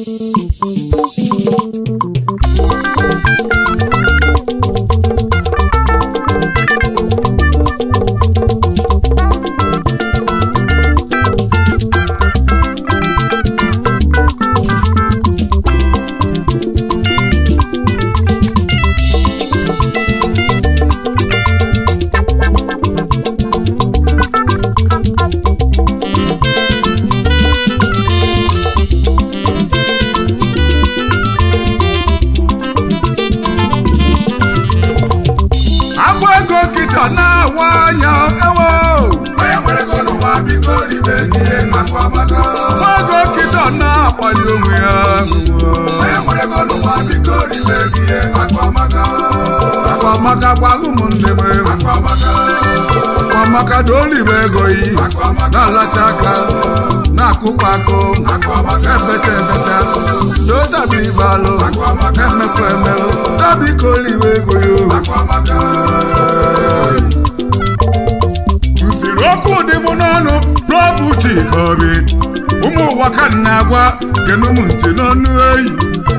agba ego kịta na-awa anya ewo onye nwere ego n'ụwa biko ribe n'ihe maka ọmaka ego kịta na-akpali onwe ya onye nwere ego n'ụwa biko ribe n'ihe maka ọmaka akwa maka gwaghị ụmụnne m maka ọmaka akwa maka dolibe ego yi na-alacha aka na-akụkwa akụ na-ebecha ebecha dotabi ibalụ na-emekwa emelụ dabiko olibe ego yo maka ọmaka usoro okwu dị m n'ọnụ n'obu Chika Obi ụmụ ụwa ka m na-agwa kenụ m ntị n'ọnụ eyi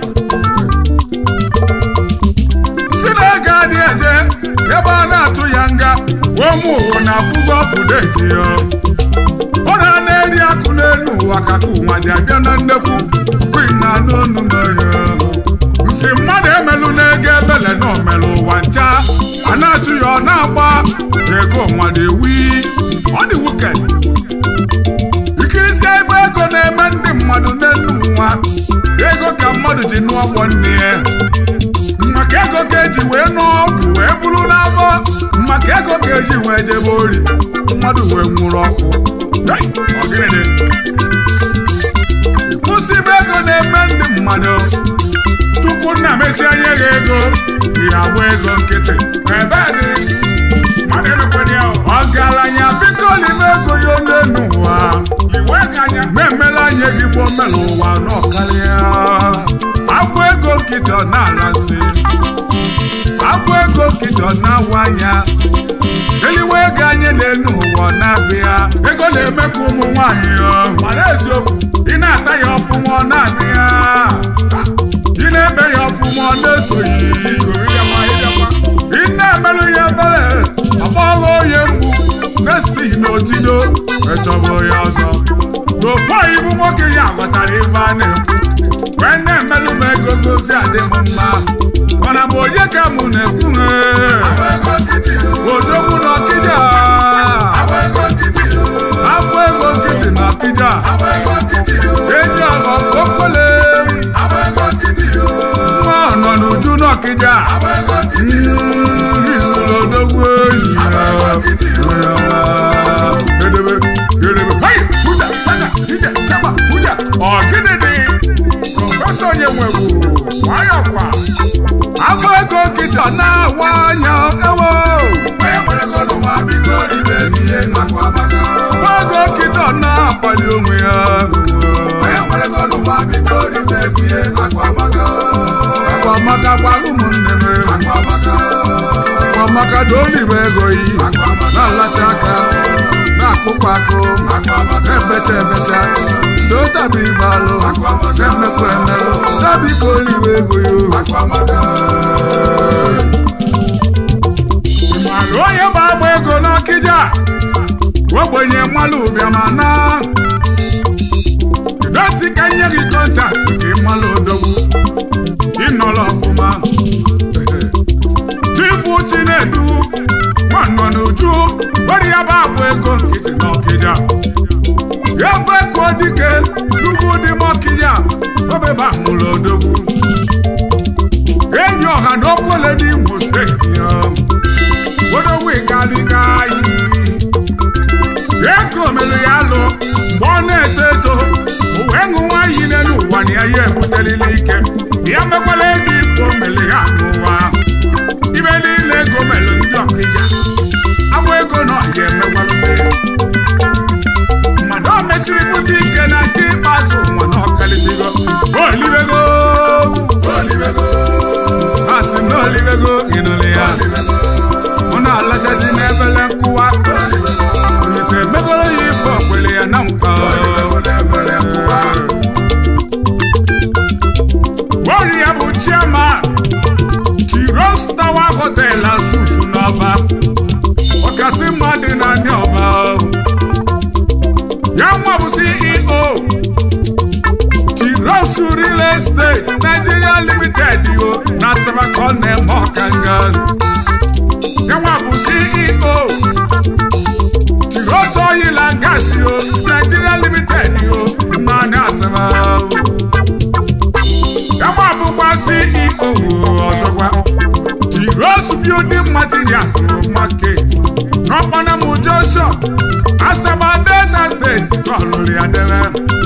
si na ego adị eje ebe a na-atụ ya nga wee ụmụ ụwa na-afụgo ọpụdeti ya ọ na na-eri akụ n'elu ụwa ka ka ụwa ji abịa na nnekwu kwin na anụ ọnụ n'ọhịa nsi mmadụ emelụ n'ego ebele na omelụ ụwa ncha a na-achụ ya ọ na-agba ego mmadụ ewi ọ dị wuked ikirisie ife ego na-eme ndị mmadụ n'elu ụwa ego ka mmadụ ji nụọ ọgbọ nne ya maka ego ka eji wee nụọ ọgwụ wee bụrụ n'afọ maka ego ka eji wee jebe ori mmadụ wee nwụrụ ọkụ Hey, ọ gịnị dị? kwụsịbe ego na-eme ndị mmadụ tupu nna mesi anya gị ego ihe agba ego nkịtị ebe dị mmadụ emekwere ya ọgaranya biko n'ime ego ya n'elu ụwa memela anya gị bụ omela ụwa n'ọkarịa agba ego nkịtị ọ na-ala nsị agba ego nkịtị ọ na-awa anya eliwe ego anya n'elu ụwa ọ na-abịa ego na-eme ka ụmụ nwaanyị ọ mara eziokwu ị na-ata ya ọfụma ọ na-abịa ị na-ebe ya ọfụma ọ na-esoghị ị na-emelụ ya ebere ọgbọghọ onye mgbu nesti na otido echọbụ ya ọzọ n'ofu ibu nwoke ya ghọtara ife a na-ekwu wee na-emelụ m ego gozi adị m mma mana bụ onye ka mụ na-ekwu agba ego nkịtị odogwu na ọkịja agba ego nkịtị akwa ego nkịtị na ọkịja agba ego nkịtị enyi ọghọ okpole agba ego nkịtị nwa nọ n'uju na ọkịja agba ego nkịtị izụlụ odogwu enyi ya edebe edebe hei puja saga ije saba puja ọ gịnị dị prọfesọ onye nwegbu nwayọkwa agba ego nkịta na-awa anya ewo onye nwere ego n'ụwa biko ribe n'ihe maka ọmaka ego nkịta na-akpali onwe ya onye nwere ego n'ụwa biko ribe n'ihe maka ọmaka akwa maka gwaghị ụmụnne m maka ọmaka akwa maka dolibe ego yi na-alacha aka na-akụkwa akụ maka ọmaka na-ebecha ebecha dotabi ibalụ na-emekwa emelụ dabiko olibe ego yo maka ọmaka mana onye bụ agba ego n'ọkịja ogbenye mmalụ ụbịama na doti ka nye gị kọntaktị ka ịmalụ odogwu ịnọrọ ọfụma chifu chinedu nwanọ n'uju ori ya bụ agba ego nkịtị n'ọkịja ya bụ eko dike n'ugwu dị m ọkịja obeba mụrụ odogwu enyi ọha na okwele n'Imo steeti ya odogwu ịgadịga anyị ego mere ya alụ mgbe ọ na-eto eto o wee ṅụwa iyi n'elu ụwa na ya ya ebutelile ike ya mekwala ego ifo mere ya n'ụwa ibe niile ego mere ndị ọkịja agba ego na ọhịa emekwalụsị mmadụ o mesịrị bute ike na nke ikpeazụ nwa na ọkalịsigo olibego olibego asị m na olibego ịnụlị ya olibego mụ na-alachazi n'ebele nkụwa Olise emegoro ya ife okwele ya na nkwa olibego na-ebere nkụwa chairman chiros tower hotel asusu n'ọba ọkasị mmadụ na ndị ọba ya nwa bụ ceo chiros real estate nigeria limited yo na sabakọ na-eme ọkanga ya nwa bụ ceo chiros oil and gas yo nigeria limited yo na ndị asaba ya nwa bụkwa ceo ọzọkwa Rose Building Materials Market n'ọkpọnamụ Joshua Asaba Delta State kọlụrụ ya debe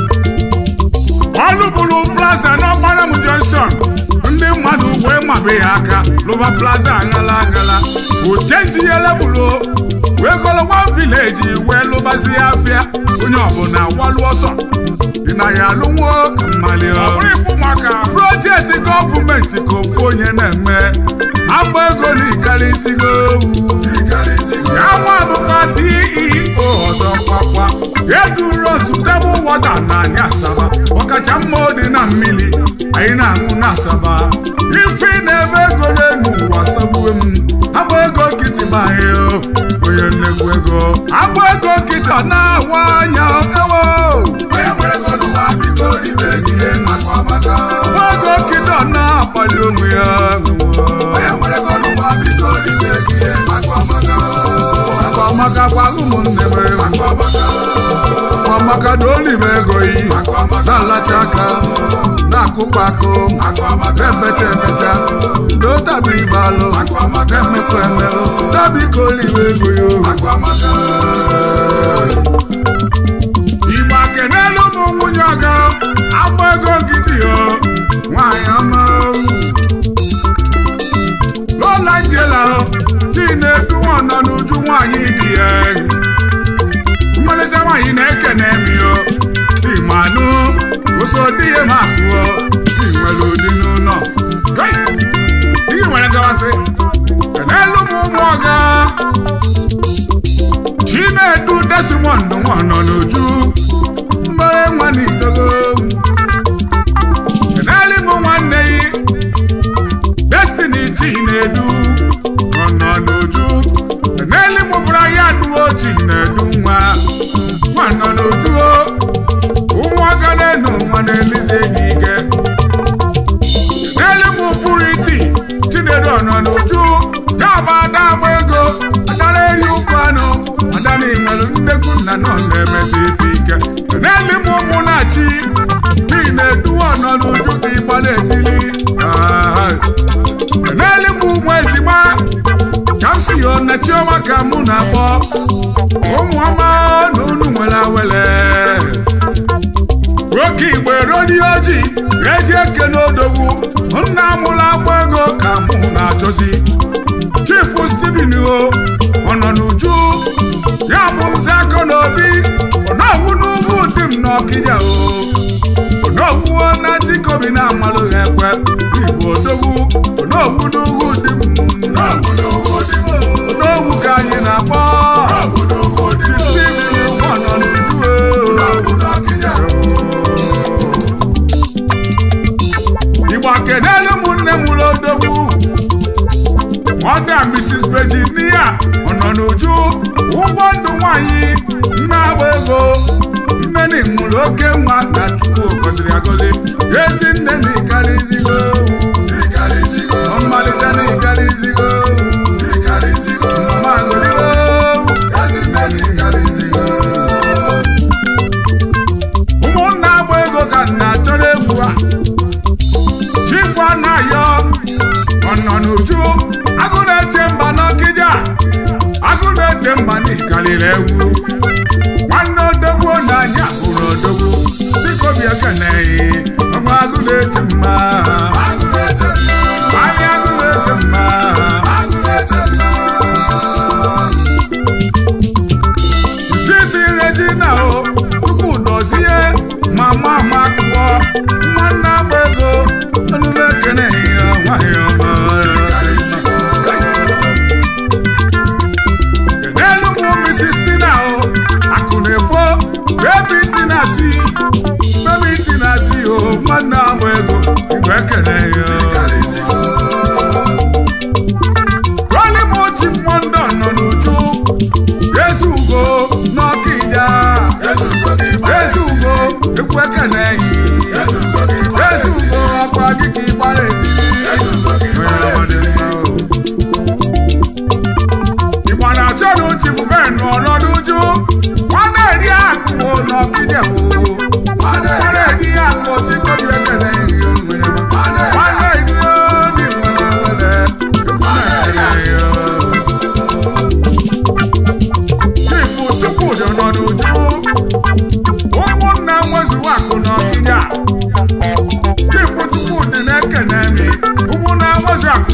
ọlụbụrụ plaza n'ọkpọnamụ Junction ndị mmadụ wee mabe ya aka lụba plaza aghala aghala ochenji ya levụlụ wee gologwa vileji wee lụbazi ya afịa onye ọbụla gbalụ ọsọ dị na ya alụnwo ka mmali ọ bụrụ ịfụ maka projekti gọọmenti ka ofu onye na-eme agba ego na ikarịsịgo ya nwa bụkwa CEO ọzọ kwakwa eduro sutebụl wọta na anyị asaba ọkacha mma dị na mmiri anyị na-aṅụ na asaba ife na-eme ego n'elu ụwa sagbue m agba ego nkịtị bụ anyị onye nnekwu ego agba ego nkịtị ọ na-awa anya ewo agba ego nkịtị ọ na-akpali onwe ya akwamaka kwa ụmụnne m akwamaka na olive ego yi na-alacha aka na-akụkwa akụ na-emecha emecha n'otabi ibalụ na-emekwa emerụ dabika olive ego yo igbo akenelu ụmụ nwunye ọga agba ego nkịtị yo nwaanyị ọma lọla njela di na-edu nọ n'uju nwaanyị dị ya mmalịcha nwaanyị na-ekene mio ịmanụ ụsọ di ya ma ahụọ di nwere ụdị n'ụlọ ihe nwere gawasị n'elu m ụmụ ọga chinedu desimond nwa nọ n'uju mbere nwa n'itogo n'elu m nwanne yi destiny chinedu nọ n'uju n'elu m bụrụ ya duo chinedu nwa nwa nọ n'uju ụmụaka na-enu nwa na-elizi gị ike n'elu m pụrụ iti chinedu nọ n'uju ya bụ ada agba ego ada na-eri ụkwụ anụ ada na-enwelu nnekwu nna nọ na-emesi ife ike n'elu m ụmụ na-achị chinedu nọ n'uju ka ịgba na-etili n'elu m ụmụ ejima ka m si yo na chioma ka mụ na-akpọ ụmụ ọma na unu nwere awele nwoke igbo erodi ojii eji eke n'odogwu nna mụrụ agba ego ka mụ na-achọzi chifu steven o ọ nọ n'uju ya bụ nze akọ n'obi ọ na-awụ n'ugwu dị m n'ọkịja o onogwuo na chikobi na-amalụ ha ekwe igbo odogwu onogwu n'ugwu dị m n'ogwu ka anyị na-akpọ steven ọ nọ n'uju igbo akenelu ụmụnne m ụlọ odogwu ọda mrs virginia ọ nọ n'uju ụgbọ ndụ nwanyị nna agba ego nne na mụrụ oke nwa na chukwu gọziri agọzi ezi nne na ịkarịzigo mmalịcha na ịkarịzigo mama agụligo ụmụnna agba ego ka nna chọrọ egwu a chifu anayo ọ nọ n'uju agụ na-eche mba n'ọkịja agụ na-eche mba n'ikalịrị egwu nwanne odogwu na anya hụrụ odogwu dịka obi ekeneghị ọgwa agụ na-eche mma anya agụ na-eche mma sisi regina o chukwu dozie mama makpọ nwanne agba ego onume ekeneghị ya nwaanyị ọma n'elu bụ Mrs. Tina o akụ na-efo bebi tina si bebi tina si o nwanne agba ego igwe ekene ya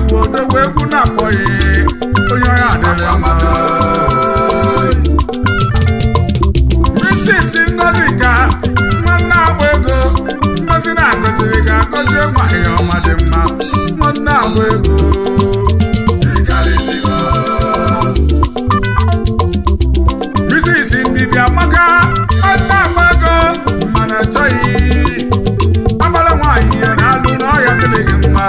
odowe egwu na-akpọghị onye ọya adịrị mma Mrs. Ngozi ka nwanne agba ego Ngozi na-agọziri ga agọzie nwanyị ọma dị mma nwanne agba ego Mrs. Ndidi Amaka nwanne agba ego mana achọghị agbara nwaanyị ya na-alụ n'ọhịa dịrịghị mma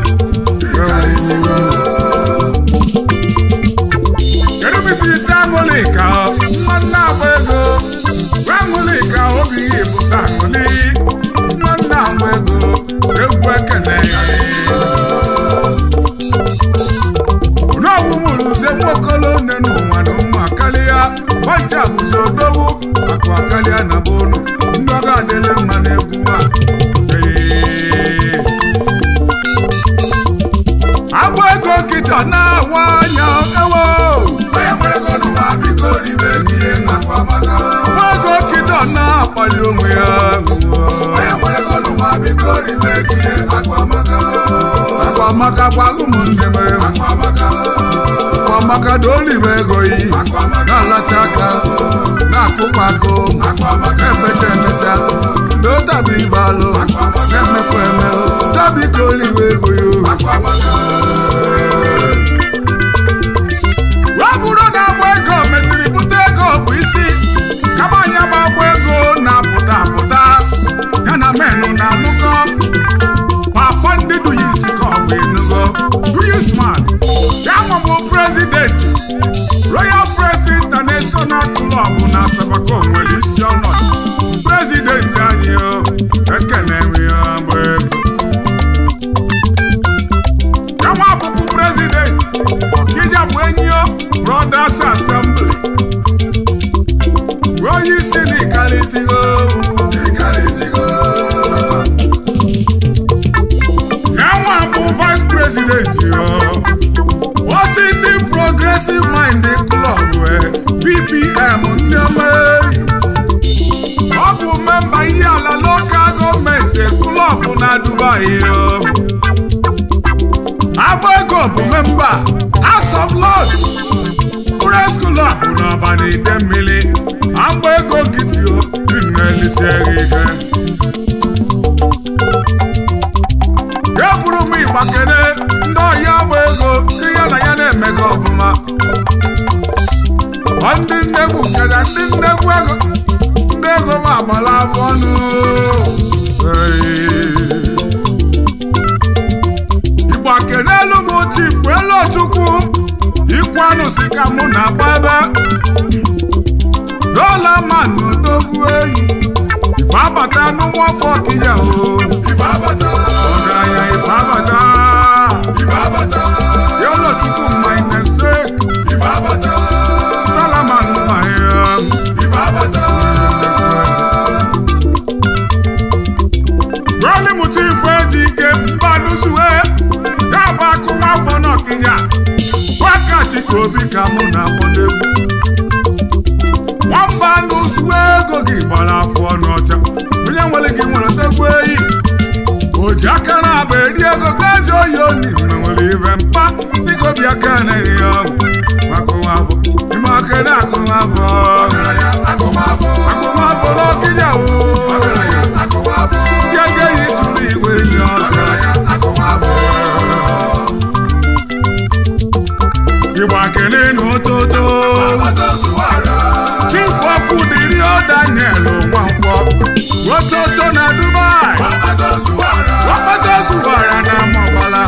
kedu Mrs. Aṅụlịka nwanne agba ego Aṅụlịka obi pụta aṅụlị nwanne agba ego egwu ekene ya n'ọgwụ mụrụ uze nwokolo nne n'ụwa na ụmụ karịa ọja bụzi odogwu akụ akarịa na bụnụ ndị ọga adịrị mma n'egwu a Ee. agba ego kịta na-awa anya ewo agba ego kịta na-akpali onwe ya agwa maka gwago ụmụnne m agwa maka dolibe ego yi na-alacha aka na-akụkwa akụ na-emecha emecha n'otabi ibalụ na-emekwa eme tabi ka olibe ego yo ọ bụrụ na agba ego mesịrị bute ego bụ isi kama anya gba agba ego na-apụta apụta ya na menụ na-amụkọ papa ndị duyis ka ọ bụ enugo duyisman ya nwabụ prezidenti royal press international club na asabako nwere isi ọnọdụ prezidenti anyị o ekene ya agba ego ya nwa bụbu prezidenti ọkija bụ enyi o brothers assembly onye isi na ịkarịsịgo Yanwa bụ vice president yo Washington Progressive Mind Club eh, BPM ndị ọma eyi. Ọ bụ memba ihe ala local gọọmenti klọb na Dubai yo Agba ego bụ memba House of Lords Press Club n'ọba na ide mmiri Agba ego gidi o na-elisighị ike ya bụrụ m ịgba kene ndị ọhịa agba ego ndị ya na ya na-emega ọfụma ọ ndị nnegwu keda ndị nnegwu ego ndị ego m agbala abụ ọnụ Ee. ịgba kene elu m chifu elu chukwu ikwu anụ si ka mụ na agba ebe dola manụ dogwu enyi ife abata n'ụmụ afọ kija o ọgaranya ife abata yọlọ chukwu my namesake dola manụ ma ya Rọli mụta ife eji ike mba nụsue ya bụ akụ nwafọ n'ọkịnya wakati ka obi ka mụ na-akpọ n'egwu nwamba nụsue ego gị gbara afọ n'ọcha onye nwere gị nwere ndegwu eyi o ji aka na-agba eri ego gazi oyi oni mgbe nwere ibe mpa dịka obi aka na-eri ya ọgwụ maka nwafọ ime aka na-akụ nwafọ akụmafọ n'ọkịnya o ndị agaghị tụrụ igwe enyi ọzọ ịgba kele n'ụtụtụ chifu ọkụ dịrị ọ daniel nwankwọ ụtụtụ na dubai wakpata zụwara na mọbala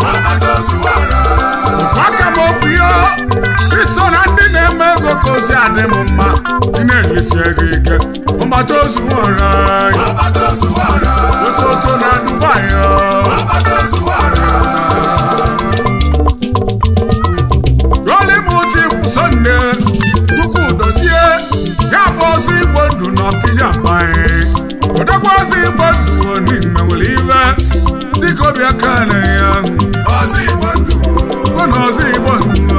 maka m okwu ya iso na ndị na-eme ego ka ozi adị m mma ị na-elisi ego ike mgbata ozu nwere ụtụtụ na dubai golimu chifu sonde chukwu dozie ya bụ ọzọ igbo ndụ n'ọkịja mkpanyị odogwu ọzọ igbo ndụ oni menwere ibe dịka obi aka na ya bụ na ọzọ igbo ndụ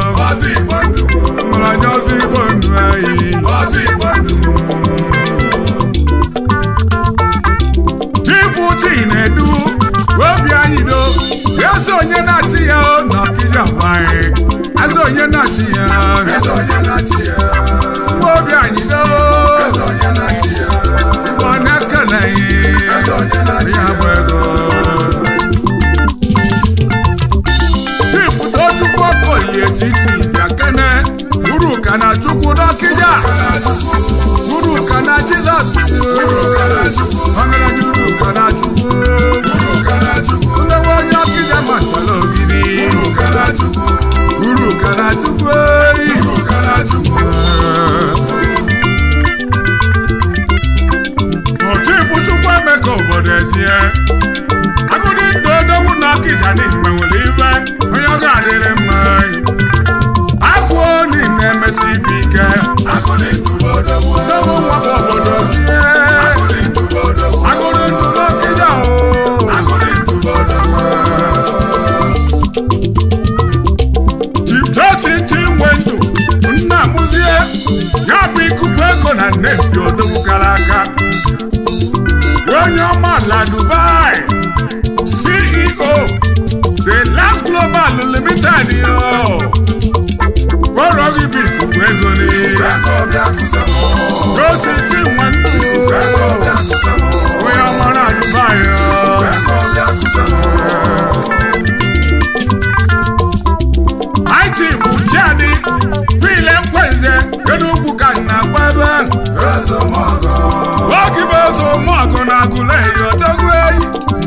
mara anya ọzọ igbo ndụ anyị chifu chinedu obi anyị do eze onye na-achị ya o na ọkịja nwanyị eze onye na-achị ya eze onye na-achị ya obi anyị do eze onye na-achị ya ọ na-ekele eze onye na-achị ya bụ ego chifudo chukwu okolie etiti bịa kene uru ka na chukwu dọkịja uru ka na jizọs ọgaranya uru ka na chukwu nlewe onye ọkịja matala ogidi uru ka na chukwu eyi ochifu chukwu eme ka obodo ezie agụdị ndụ odogwu na ọkịja n'ime nwere ife onye ọ ga-adịrị mma agwụ niile emesi ife ike odogwu nwakwa obodo zie agụdị ndụ n'ọkịja o Chief Johnson Chinwendu nna mụzie ya bụ ikuku ego na nnebi odogwu gara aga onye ọma la Dubai CEO The Last Global Limited yo kpọrọ gị bụ ikuku ego ni Johnson Chinwendu onye ọma na Dubai yo Chief Chadi Pile Kwenze Enugwu ka na-agba ebe nwoke bụ eze ụmụọgụ na agụla eyi odogwu eyi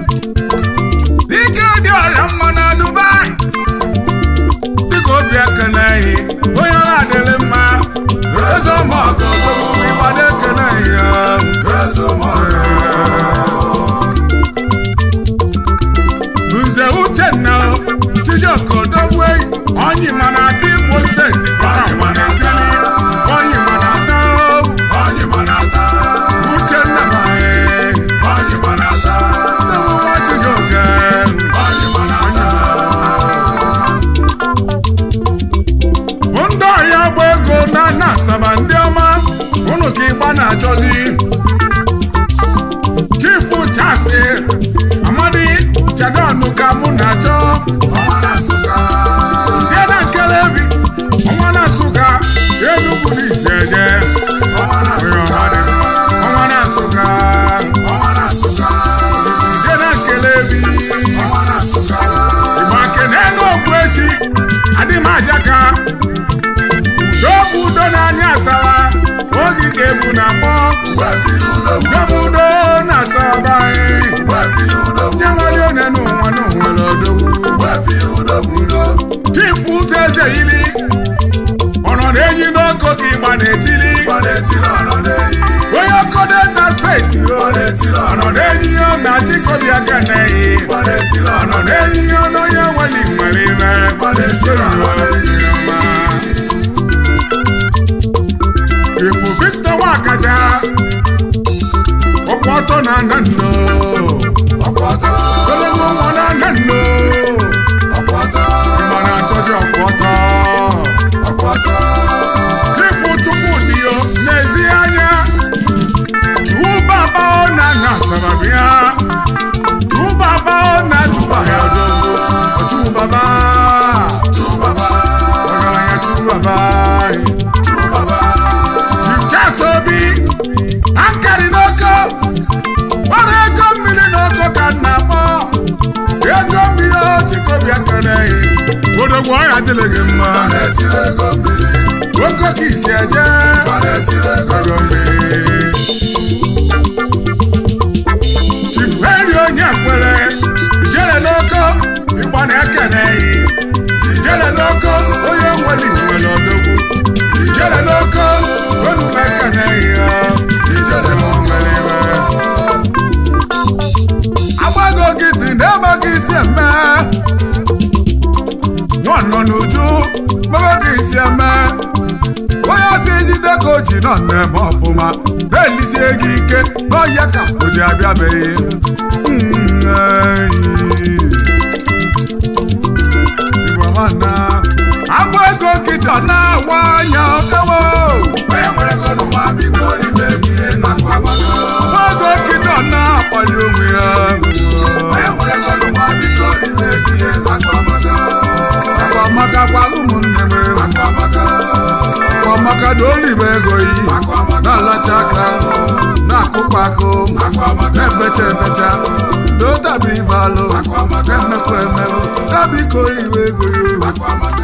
dike dị ọrịa mma na Dubai dịka obi ekele ehi onye ọha adịrị mma eze ụmụọgụ odogwu ịgbado ekele ehi ya nze uchenna chijioke odogwu eyi onye mana ata imo steeti bara mana etili onye mana ata uchenna mae nwa chijioke ndị ọhịa gba ego na na asaba ndị ọma ụnụ ka ịgba na-achọzi chifu chasi amadi chadonu ka mụ na-achọ ndị na nkelevi ọnwa na nsụka enugwu na isi eje onye ọma dị mma. ọnwa na nsụka ndị na nkelevi igba kene n'ogbu esi adị m ajaka udo bụ udo n'anya asara ogige egwu na-akpọ udo bụ udo na asaba anyị nye nwere onye n'ụwa n'ụwa odogwu chifu ụzọ eze yili ọnọdụ enyi n'oko ka ịgba na-etili onye ọkọ delta steeti ọnọdụ enyi ya na chikobi aka na-eyi ọnọdụ enyi ya na onye nwere nwere ime ifu victor nwakaja ọkwa ọtọ na nando ogologo nwa na nando ịgba na-achọzi ọkwa ọtọ chifu chukwudio n'ezi anya chubaba na na sababia chubaba na dubaya dogo chubaba ọgaranya chubaba chifchasobi ankari n'oko gbara ego mmiri n'oko ka m na-akpọ ego mmiri o chikobi ekeleghị odogwu ọya dịrị gị mma nwoke ka isi eje ego mmiri chiferi onye kwere ijere n'oko ịgba na-ekeneghị ijere n'oko onye nwere nwere odogwu ijere n'oko onu ekeneghị ya ijere nwere iwe agbago gịtị na-emaghị isi eme nwanọ n'uju mebeghị isi eme onye si jide ka o ji nọ na-eme ọfụma na-elisie gị ike n'ọhịa ka o ji abịabeghị Mm, eyi. Igbo nwanna, agba ego kịta na-awa anya ọkawo agba ego kịta na-akpali onwe ya akụ na-ebecha ebecha n'otabi ibe alụ na-emekwa emerụ tabiko oliwe ego ya